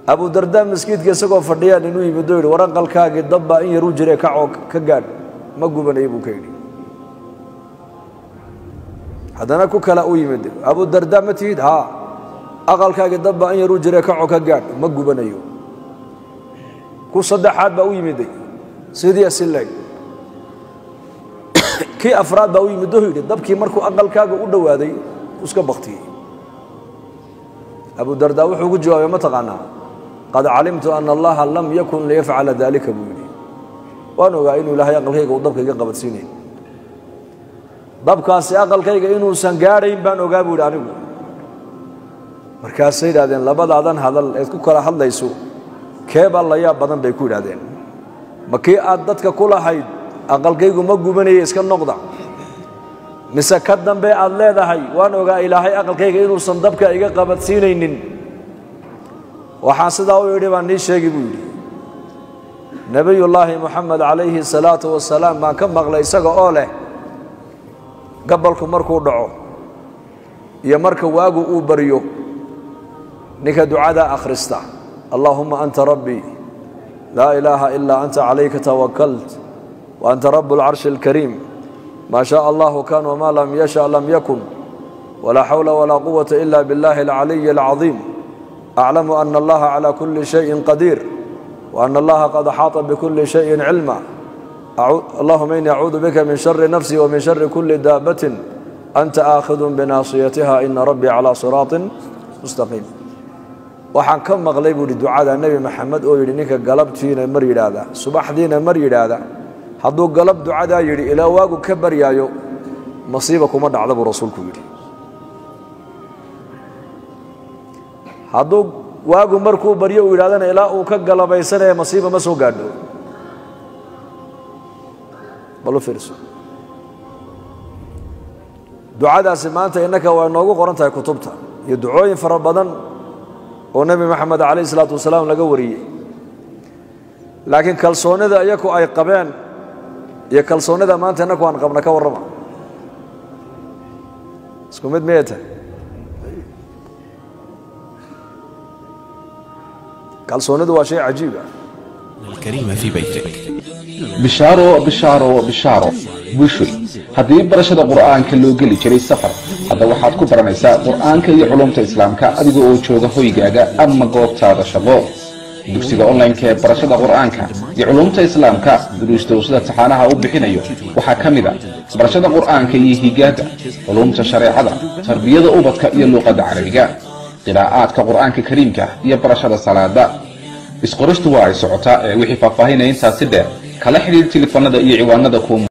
abu dardaa maskiidka isagoo fadhiyaan inuu yimid oo yidhi war aqalkaagii dabbaa in yaruu jire kacoo ka gaadh ma gubanaya buu ka yidhi haddana ku kala u yimid abu dardaa ma tihid haa aqalkaagii dabbaa in yaruu jire kacoo ka gaadh ma gubanayo ku saddexaad baa u yimiday sidii asileeg kii afraad baa u yimid oo yidhi dabkii markuu aqalkaaga u dhowaaday iska baktiyey abu dardaa wuxuu ku jawaabay ma taqaanaa qad calimtu ana allaha lam yakun liyafcala dalika buu yidhi waan ogaa inuu ilaahay aqalkayga uu dabka iga qabadsiinayn dabkaasi aqalkayga inuusan gaadhayn baan ogaa buu yidhi anigu markaasay yidhahdeen labadaadan hadal eed ku kala hadlayso keebaa la yaab badan bay ku yidhahdeen ma kii aad dadka ku lahayd aqalkaygu ma gubanaya iska noqda mise ka dambe aad leedahay waan ogaa ilaahay aqalkayga inuusan dabka iga qabadsiinaynin waxaan sidaa u idhi baan nii sheegi buu yidhi nebiyullaahi moxamed calayhi salaatu wasalaam baan ka maqlay isaga oo leh gabalku markuu dhaco iyo marka waagu uu baryo ninka ducadaa akhrista allaahuma anta rabbii laa ilaaha ilaa anta calayka tawakalt wa anta rabu alcarshi alkariim ma shaء allahu kan wma lam yasha lam yakun walaa xawla walaa quwata ila biاllahi اlcaliyi اlcaظiim aclamu ana allaha calى kuli shayin qadiir وأن الله قد أحاط بكل شيء علما اللهم إني أعوذ بك من شر نفسي ومن شر كل دابة أنت آخذ بناصيتها إن ربي على صراط مستقيم waxaan ka maqlay buuhi ducada nebi maxamed oo yidhi ninka galabtiina mar yidhaahda subaxdiina mar yidhaahda hadduu galab ducadaa yidhi ilaa waagu ka baryaayo masiiba kuma dhacda buu rasuulku yidhi hadduu waagu markuu baryo uu yidhahdana ilaa uu ka galabaysanaya masiiba ma soo gaadho bal u fiirso ducadaasi maanta innaka waa inoogu qoran tahay kutubta iyo ducooyin fara badan oo nebi moxamed calayh isalaatu wasalaam laga wariyey laakiin kalsoonnida iyaku ay qabeen iyo kalsoonnida maanta innaku aan qabna ka warrama isku mid miyay tahay kalsoonnidu waa shay cajiib ah الكريم في بيتك bishaaro bishaaro bishaaro bushri haddii barashada qur'aanka loo geli jiray safar hadda waxaad ku baranaysaa qur'aanka iyo culumta islaamka adiga oo jooga hoygaaga ama goobtaada shaqo dugsiga online-ka ee barashada qur'aanka iyo culumta islaamka duruusta uu sida taxaanaha u bixinayo waxaa ka mid a barashada qur'aanka iyo higaada culumta shareecada tarbiyada ubadka iyo luuqadda carabiga qiraa'aadka qur'aanka kariimka iyo barashada salaada isqoristu waa ay socotaa ee wixii faahfaahinaya intaasi dheer kala xidhiir telefoonada iyo ciwaanada kuwa